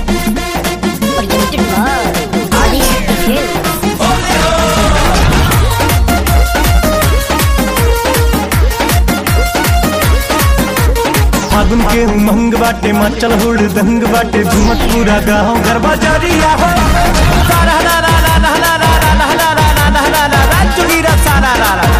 Presented by Adishakti Films. फागुन के उमंग बाटे मचल हुड़ दंग बाटे झुमत पूरा गाँव गरबा जारिया हो सारा रा रा रा रा रा रा रा रा रा रा रा रा रा रा रा चुगीरा सारा रा रा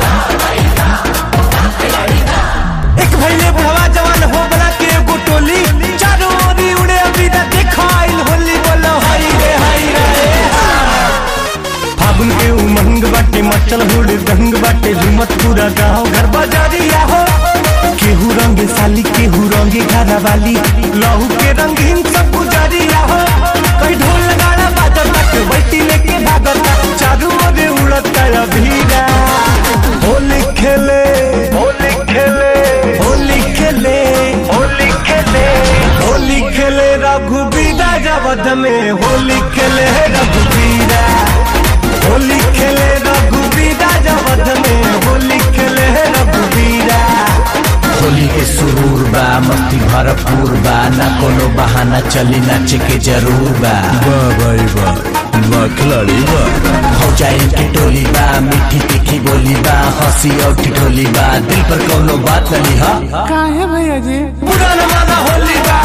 एक भैले बुढ़वा जवान हो बना के एगो टोली चारों ओरी उड़े अभी ना देखाइल होली बोलो हाय रे हाय रे फागुन के उमंग बाटे मचल हुड़ दंग बाटे झुमत पूरा गाँव गरबा जारिया हो केहू रंगे साली केहू रंगे घरा वाली लहू के रंगीन सब गुजारिया हो कई ढोल गाना बाजत तक बैठी लेके भागत चारू ओरे उड़त अभीरा होली खेले होली खेले होली खेले होली खेले होली खेले रघुबीरा जबद में होली खेले रघुबीरा होली खेले रघुबीरा जबद में होली खेले रघुबीरा होली के सुरूर बा मस्ती भरपूर बा ना कोनो बहाना चली नाचे के जरूर बा वाह भाई वाह वाह खिलाड़ी वाह हो जाए के टोली बा मीठी तीखी बोली बा हंसी और ठिठोली बा दिल पर कोनो बात न लिहा पुराना वाला होली बा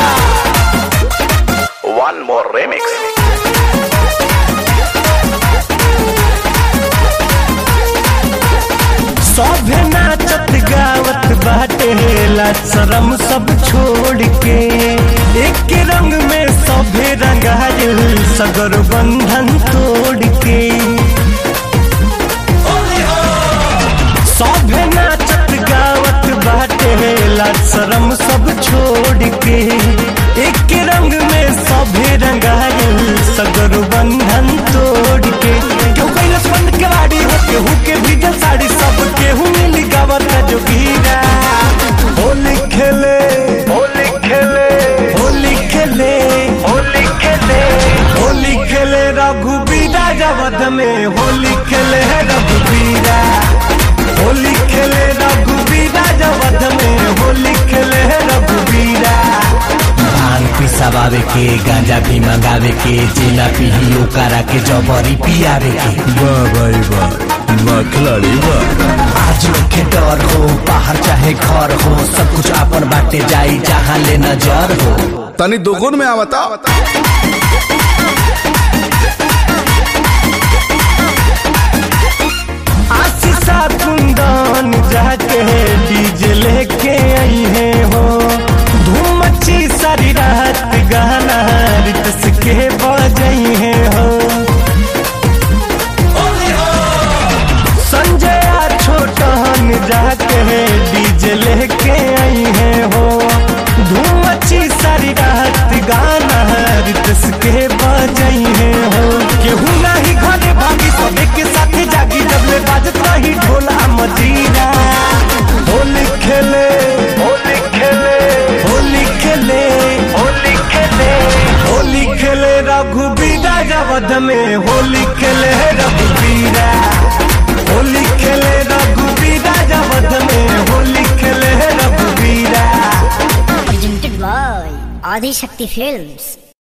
One more remix. सभे नाचत गावत बाटे ला शरम सब छोड़ के एक रंग में सभे रंगायल सगर बंधन तोड़ के सभे नाचत गावत बाटे ला शरम सब छोड़ के एक रंग में सभे रंगायल सगर बंधन तोड़ के क्यों कैलस बंद केवाड़ी हो केहू के भीजल साड़ी सब केहू मिली गावत जो गीरा होली खेले होली खेले होली खेले होली खेले होली खेले रघुबीरा जबद में होली खेले रघुबीरा होली खेले रघुबीरा जबद में होली खेले रघुबीरा भांग पिसावे के गांजा भी मंगावे के जेला पीही ओकरा के जबरी पियावे के वाह भाई वाह वाह खिलाड़ी वाह आज के डर हो बाहर चाहे घर हो सब कुछ अपन बाटे जाई जहाँ ले नजर हो तनी दोगुन में आवता आशीषा कुंदन जाके डीजे लेके आई है हो धूम मची सारी रात गाना रितस के बजाई है हो संजय आ छोटन जाके डीजे लेके आई है हो धूम मची सारी रात गाना रितस के बजाई है हो केहू नहीं घरे भागी सबे के साथ जागी जब ले बाजत रही ढोला मजीरा होली खेले होली खेले होली खेले होली खेले होली खेले रघुबीरा जबद में होली खेले रघुबीरा होली खेले रघुबीरा जबद में होली खेले रघुबीरा Presented by Adishakti Films.